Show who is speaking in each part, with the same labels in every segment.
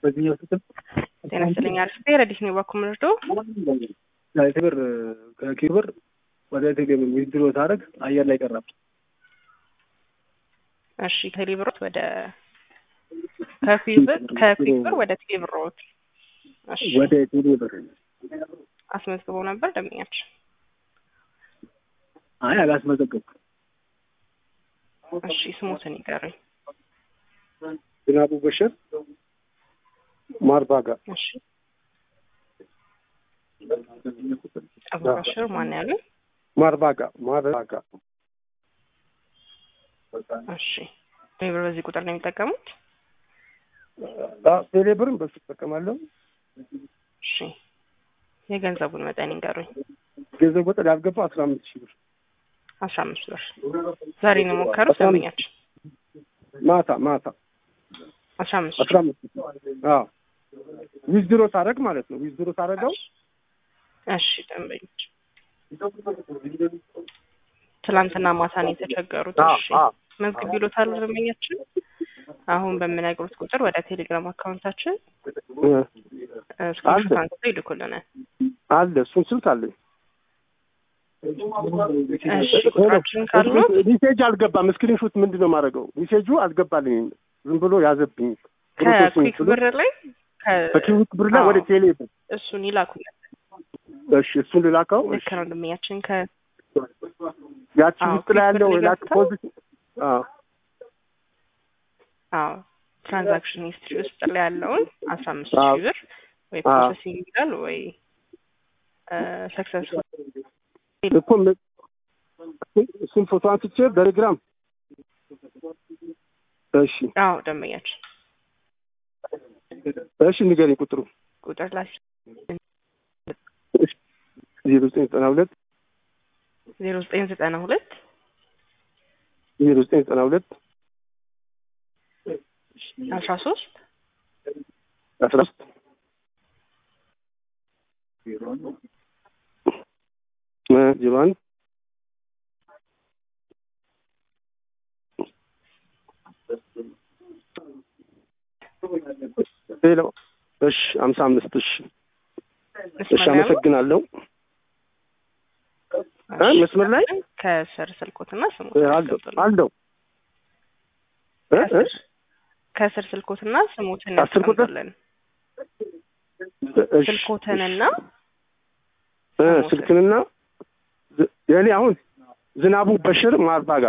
Speaker 1: በዚህኛው ስልክ
Speaker 2: ጤና ይስጥልኝ አርፍቴ ረዲስ ነው ባኩ ምርዶ
Speaker 1: ቴሌብር ከኪብር ወደ ቴሌብር ዊዝድሮ ታደርግ አየር ላይ ቀረብ።
Speaker 2: እሺ ቴሌብሮት ወደ ከፊብር ከፊብር ወደ ቴሌብሮት እሺ
Speaker 1: ወደ ቴሌብር
Speaker 2: አስመዝግበው ነበር ደንበኛችን።
Speaker 1: አይ አላስመዘገብኩም።
Speaker 2: እሺ ስሞትን ይቀረኝ።
Speaker 1: ዝናቡ በሽር ማርባጋ
Speaker 2: እሺ አቡበሽር ማን ያሉ?
Speaker 1: ማርባጋ ማርባጋ
Speaker 2: እሺ ቴሌብር በዚህ ቁጥር ነው የሚጠቀሙት?
Speaker 1: ቴሌብርም በሱ እጠቀማለሁ።
Speaker 2: እሺ የገንዘቡን መጠን ይንገሩኝ።
Speaker 1: ገንዘብ ወጣ ያልገባ አስራ አምስት ሺህ ብር
Speaker 2: አስራ አምስት ብር ዛሬ ነው የሞከሩት
Speaker 1: አስራ አምስት
Speaker 2: ደንበኛችን?
Speaker 1: ማታ ማታ
Speaker 2: አስራ አምስት
Speaker 1: አስራ አምስት አዎ ዊዝድሮ ታደርግ ማለት ነው። ዊዝድሮ ታደርገው
Speaker 2: እሺ ደንበኞች ትላንትና ማታ ነው የተቸገሩት። እሺ መዝግብ ይሎታል ደንበኛችን። አሁን በምነግሩት ቁጥር ወደ ቴሌግራም አካውንታችን ስክሪንሾት አንስተው ይልኩልናል።
Speaker 1: አለ እሱን ስልክ አለኝ።
Speaker 2: እሺ ቁጥራችን ካሉት
Speaker 1: ሜሴጅ አልገባም። ስክሪንሾት ምንድን ነው የማደርገው? ሜሴጁ አልገባልኝም። ዝም ብሎ ያዘብኝ።
Speaker 2: ከኩዊክ ብር ላይ
Speaker 1: ከኪዊክ ብር ላይ ወደ ቴሌ ብር
Speaker 2: እሱን ይላኩልን።
Speaker 1: እሺ እሱን ልላከው።
Speaker 2: ልክ ነው ደንበኛችን ከ
Speaker 1: ያቺ
Speaker 2: አዎ፣
Speaker 1: ውስጥ ላይ ያለው
Speaker 2: ኪዊክ ብር
Speaker 1: ላክ
Speaker 2: ገብተው
Speaker 1: ፖዚት አዎ
Speaker 2: አዎ ትራንዛክሽን ሂስትሪ ውስጥ ላይ ያለውን አስራ አምስት
Speaker 1: አዎ።
Speaker 2: ሺህ ብር ወይ
Speaker 1: አዎ።
Speaker 2: ፕሮሰሲንግ ይላል ወይ ሰክሰስፉል
Speaker 1: እኮ ም- እሱን ፎቶ አንስቼ በቴሌግራም እሺ
Speaker 2: አዎ ደንበኛችን
Speaker 1: እሺ ንገረኝ ቁጥሩ
Speaker 2: ቁጥር ላይ
Speaker 1: ዜሮ ዘጠኝ ዘጠና ሁለት
Speaker 2: ዜሮ ዘጠኝ ዘጠና ሁለት
Speaker 1: ዜሮ ዘጠኝ ዘጠና ሁለት
Speaker 2: አስራ ሶስት
Speaker 1: አስራ ሶስት ዜሮ አንድ ሌላው እሺ ሀምሳ አምስት እሺ እሺ
Speaker 2: መስመር ላይ ያለው
Speaker 1: አመሰግናለሁ እ መስመር ላይ
Speaker 2: ከስር ስልኮትና ስሞት
Speaker 1: እ አለው አለው እ እ
Speaker 2: ከስር ስልኮትና ስሞትን
Speaker 1: አስር ቁጥር?
Speaker 2: ያስቀምጡልን።
Speaker 1: እሺ
Speaker 2: ስልኮትንና
Speaker 1: እ ስልክንና ዝ- የኔ አሁን ዝናቡ በሽር ማርባጋ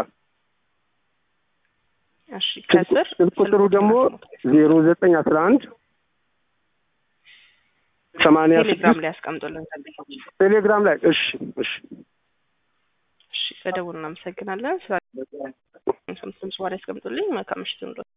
Speaker 2: እሺ ከስር
Speaker 1: ስልክ ቁጥሩ
Speaker 2: ስልኮትና
Speaker 1: ደግሞ
Speaker 2: ስሞትን
Speaker 1: ዜሮ ዘጠኝ አስራ አንድ ሰማንያ
Speaker 2: ቴሌግራም
Speaker 1: ስድስት
Speaker 2: ላይ ያስቀምጡልን። ደንበኞች
Speaker 1: ቴሌግራም ላይ እሺ እሺ
Speaker 2: እሺ በደቡብ እናመሰግናለን። ስራ ስምስም ሰዋር ያስቀምጡልኝ። መልካም ምሽት